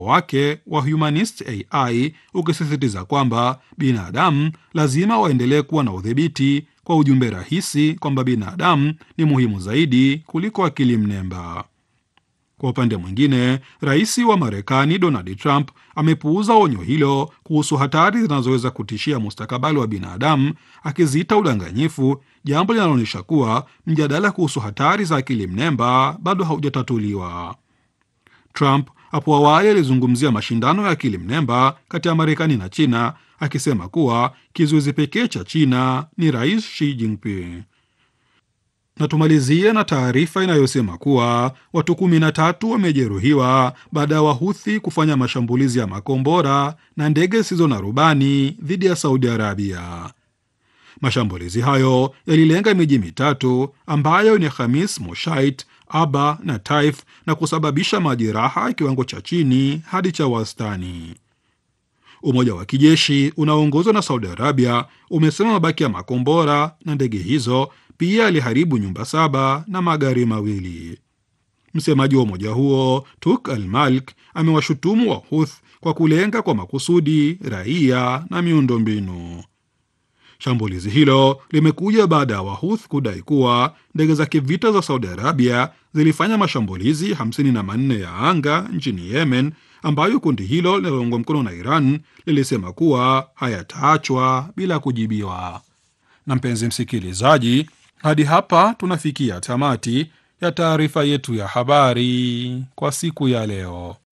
wake wa Humanist AI ukisisitiza kwamba binadamu lazima waendelee kuwa na udhibiti, kwa ujumbe rahisi kwamba binadamu ni muhimu zaidi kuliko akili mnemba. Kwa upande mwingine, rais wa Marekani Donald Trump amepuuza onyo hilo kuhusu hatari zinazoweza kutishia mustakabali wa binadamu, akiziita udanganyifu, jambo linaloonyesha kuwa mjadala kuhusu hatari za akili mnemba bado haujatatuliwa. Trump hapo awali alizungumzia mashindano ya akili mnemba kati ya Marekani na China, akisema kuwa kizuizi pekee cha China ni Rais Xi Jinping. Na tumalizie na taarifa inayosema kuwa watu kumi na tatu wamejeruhiwa baada ya Wahuthi kufanya mashambulizi ya makombora na ndege zisizo na rubani dhidi ya Saudi Arabia. Mashambulizi hayo yalilenga miji mitatu ambayo ni Khamis Moshait, Aba na Taif na kusababisha majeraha kiwango cha chini hadi cha wastani. Umoja wa kijeshi unaoongozwa na Saudi Arabia umesema mabaki ya makombora na ndege hizo pia aliharibu nyumba saba na magari mawili. Msemaji wa umoja huo Tuk Al Malik amewashutumu Wahuth kwa kulenga kwa makusudi raia na miundombinu. Shambulizi hilo limekuja baada ya Wahuth kudai kuwa ndege za kivita za Saudi Arabia zilifanya mashambulizi 54 ya anga nchini Yemen, ambayo kundi hilo linaloungwa mkono na Iran lilisema kuwa hayataachwa bila kujibiwa. Na mpenzi msikilizaji, hadi hapa tunafikia tamati ya taarifa yetu ya habari kwa siku ya leo.